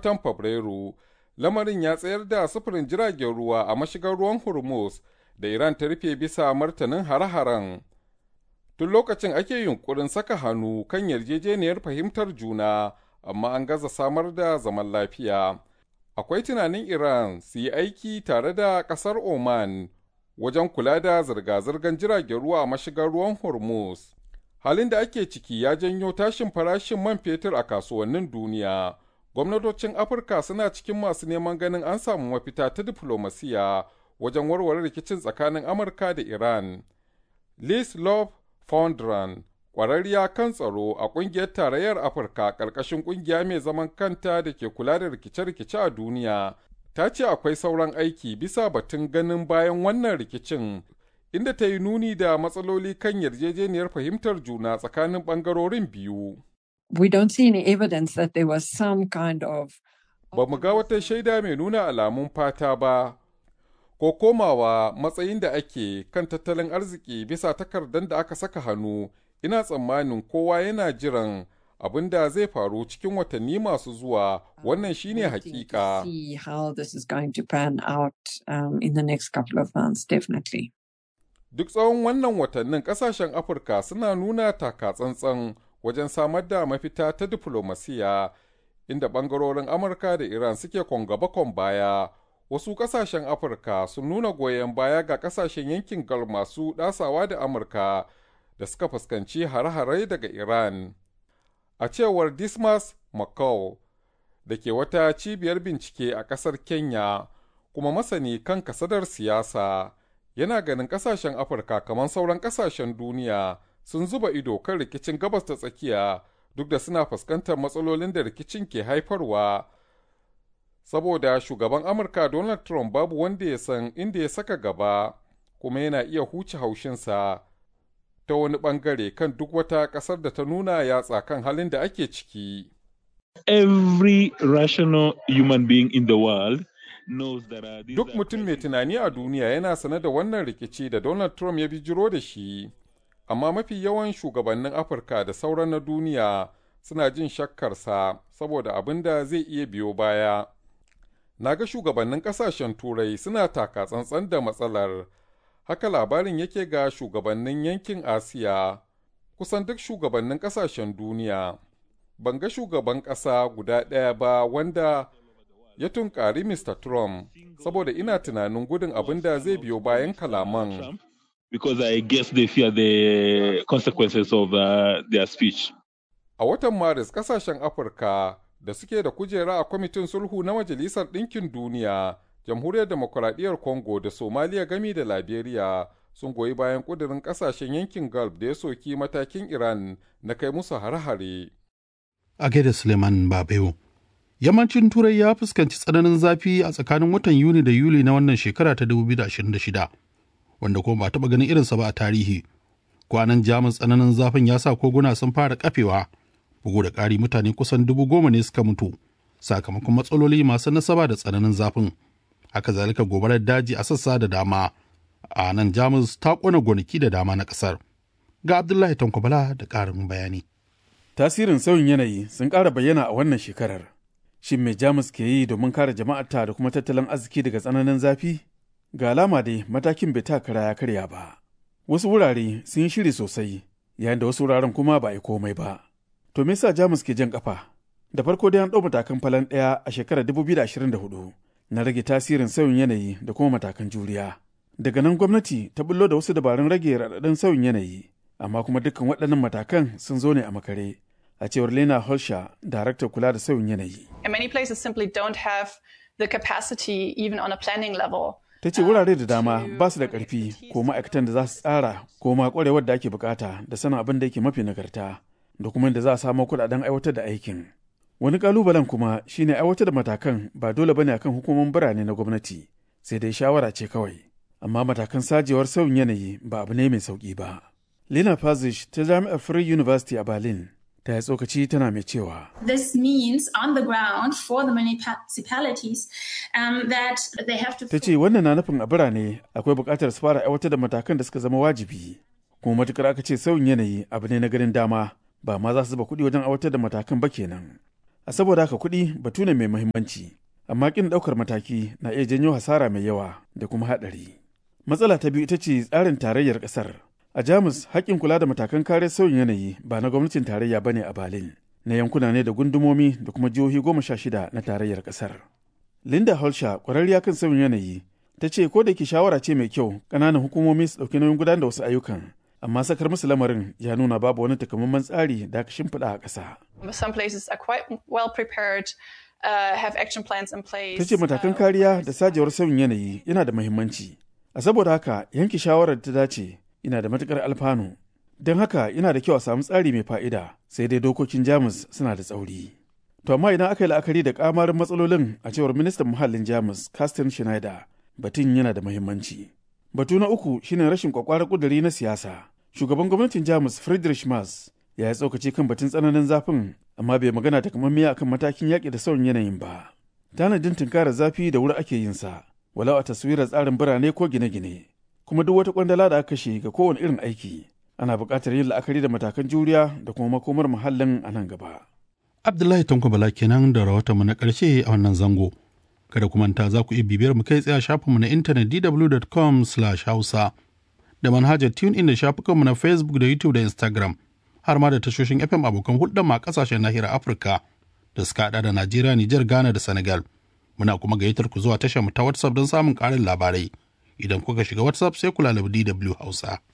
watan Fabrairu, lamarin ya tsayar da sufurin jiragen ruwa a mashigar ruwan Hormuz da Iran ta rufe bisa martanin hare-haren. Tun lokacin ake yunkurin saka hannu kan yarjejeniyar fahimtar juna, amma an gaza samar da zaman lafiya. Akwai tunanin Iran su yi aiki tare da ƙasar Oman wajen kula da zirga-zirgar jiragen ruwa a mashigar ruwan Hormuz. Halin da ake ciki ya janyo tashin farashin man fetur a kasuwannin duniya. Gwamnatocin Afirka suna cikin masu neman ganin an samu mafita ta diflomasiya wajen warware rikicin tsakanin Amurka da Iran. Liz Love Fondran, ƙwararriya kan tsaro a ƙungiyar tarayyar Afirka ƙarƙashin ƙungiya mai zaman kanta da ke kula da rikice-rikice a duniya, ta ce akwai sauran aiki bisa batun ganin bayan wannan rikicin inda ta yi nuni da matsaloli kan yarjejeniyar fahimtar juna tsakanin ɓangarorin biyu. We don't see any evidence that there was some kind of Ba mu ga wata shaida mai nuna alamun fata ba, ko komawa matsayin da ake kan tattalin arziki bisa takardar da aka saka hannu, ina tsammanin kowa yana jiran abin da zai faru cikin watanni masu zuwa wannan shine hakika. see how this is going to pan out um, in the next couple of months, definitely. Duk tsawon wannan watannin kasashen Afirka suna nuna taka tsantsan wajen samar da mafita ta diflomasiya inda ɓangarorin Amurka da Iran suke gaba kon baya. Wasu kasashen Afirka sun nuna goyon baya ga kasashen yankin Gulf masu ɗasawa da Amurka da suka fuskanci hare-hare daga Iran. A cewar Dismas McCall da ke wata cibiyar bincike a ƙasar Kenya kuma masani kan kasadar siyasa. yana ganin kasashen afirka kamar sauran kasashen duniya sun zuba ido kan rikicin gabas ta tsakiya duk da suna fuskantar matsalolin da rikicin ke haifarwa saboda shugaban amurka donald trump babu wanda ya san inda ya saka gaba kuma yana iya huce haushinsa ta wani bangare kan duk wata kasar da ta nuna yatsa kan halin da ake ciki Every rational human being in the world Duk mutum mai tunani a duniya yana sane da wannan rikici da Donald Trump ya bijiro da shi, amma mafi yawan shugabannin Afirka da sauran na duniya suna jin shakkarsa saboda abin da zai iya biyo baya. Na ga shugabannin ƙasashen Turai suna taka tsantsan da matsalar, haka labarin yake ga shugabannin yankin Asiya, kusan duk shugabannin ƙasashen duniya. Ban ga shugaban ƙasa guda ɗaya ba wanda ya tunkari Mr. Trump saboda ina tunanin gudun abin da zai biyo bayan kalaman. Because I guess they fear the consequences of uh, their speech. A watan Maris kasashen Afirka da suke da kujera a kwamitin sulhu na Majalisar Ɗinkin Duniya, Jamhuriyar Demokuraɗiyyar Congo da Somaliya gami da Liberia sun goyi bayan ƙudurin ƙasashen yankin Gulf da ya soki matakin Iran na kai musu hare-hare. A gaida Suleiman Babayo. Yammacin Turai ya fuskanci tsananin zafi a tsakanin watan Yuni da Yuli na wannan shekara ta 2026, wanda kuma ba taɓa ganin irinsa ba a tarihi. Kwanan Jamus tsananin zafin ya sa koguna sun fara kafewa, bugu da ƙari mutane kusan dubu goma ne suka mutu, sakamakon matsaloli masu nasaba da tsananin zafin. Haka zalika gobarar daji a sassa da dama, a nan Jamus ta ƙona gonaki da dama na ƙasar. Ga Abdullahi Tankwabala da ƙarin bayani. Tasirin sauyin yanayi sun ƙara bayyana a wannan shekarar. Shin me Jamus ke yi domin kare jama'arta da kuma tattalin arziki daga tsananin zafi? Ga alama dai matakin bai ta kara ya karya ba. Wasu wurare sun yi shiri sosai, yayin da wasu wuraren kuma ba a yi komai ba. To me yasa Jamus ke jan kafa? Da farko dai an ɗau matakan falan ɗaya a shekarar 2024 na rage tasirin sauyin yanayi da kuma matakan juriya. Daga nan gwamnati ta bullo da wasu dabarun rage raɗaɗin sauyin yanayi, amma kuma dukkan waɗannan matakan sun zo ne a makare. a cewar Lena Holsha, daraktar kula da sauyin yanayi. And many places simply don't have the capacity even on a planning level. Ta ce wurare da dama ba su da ƙarfi ko ma'aikatan da za su tsara ko ma ƙwarewar da ake bukata da sanin abin da yake mafi nagarta da kuma da za a samu kuɗaɗen aiwatar da aikin. Wani ƙalubalen kuma shine aiwatar da matakan ba dole bane akan hukumomin birane na gwamnati sai dai shawara ce kawai. Amma matakan sajewar sauyin yanayi ba abu ne mai sauƙi ba. Lena Pazish ta Jami'ar Free University a Berlin ta yi tsokaci tana mai cewa. This means on the ground for the municipalities um, that they have to. Ta ce wannan na nufin a birane akwai buƙatar su fara aiwatar da matakan da suka zama wajibi. Kuma matukar aka ce sauyin yanayi abu ne na ganin dama ba ma za su zuba kuɗi wajen aiwatar da matakan ba kenan. A saboda haka kuɗi batu ne mai muhimmanci, amma ƙin ɗaukar mataki na iya janyo hasara mai yawa da kuma haɗari. Matsala ta biyu ita ce tsarin tarayyar ƙasar. A Jamus, haƙƙin kula da matakan kare sauyin yanayi ba na gwamnatin tarayya ba ne a Berlin, na yankuna ne da gundumomi da kuma jihohi goma sha shida na tarayyar ƙasar. Linda Holsha, ƙwararriya kan sauyin yanayi, ta ce ko da ke shawara ce mai kyau ƙananan hukumomi su ɗauki nauyin gudanar da wasu ayyukan, amma sakar musu lamarin ya nuna babu wani takamaiman tsari da aka shimfiɗa a ƙasa. Some places are quite well prepared. Uh, have action plans in place. Ta ce matakan kariya da sajewar sauyin yanayi yana da muhimmanci. A saboda haka yanke shawarar ta dace yana da matukar alfanu. Don haka yana da kyau a samu tsari mai fa'ida sai dai dokokin Jamus suna da tsauri. To amma idan aka yi la'akari da kamarin matsalolin a cewar ministan muhallin Jamus Carsten Schneider batun yana da muhimmanci. Batu na uku shine rashin kwakwarar kuduri na siyasa. Shugaban gwamnatin Jamus Friedrich Merz ya yi tsokaci kan batun tsananin zafin amma bai magana takamammiya akan matakin yaƙi da sauyin yanayin ba. Tanadin tunkarar zafi da wuri ake yin sa, walau a taswirar tsarin birane ko gine-gine, kuma duk wata kwandala da aka kashe ga kowane irin aiki. Ana buƙatar yin la'akari da matakan juriya da kuma makomar muhallin a nan gaba. Abdullahi Tanko Bala kenan da rahotonmu na ƙarshe a wannan zango. Kada ku manta za ku iya bibiyar mu kai tsaye a shafinmu na intanet dw.com/hausa da manhajar TuneIn da shafukanmu na Facebook da YouTube da Instagram. har ma da tashoshin FM abokan hulɗar ma ƙasashen nahiyar Afirka da suka haɗa da Najeriya, Nijar, Ghana da Senegal. Muna kuma gayyatar ku zuwa tashar mu ta WhatsApp don samun ƙarin labarai. Idan kuka shiga WhatsApp sai ku lalabi DW Hausa.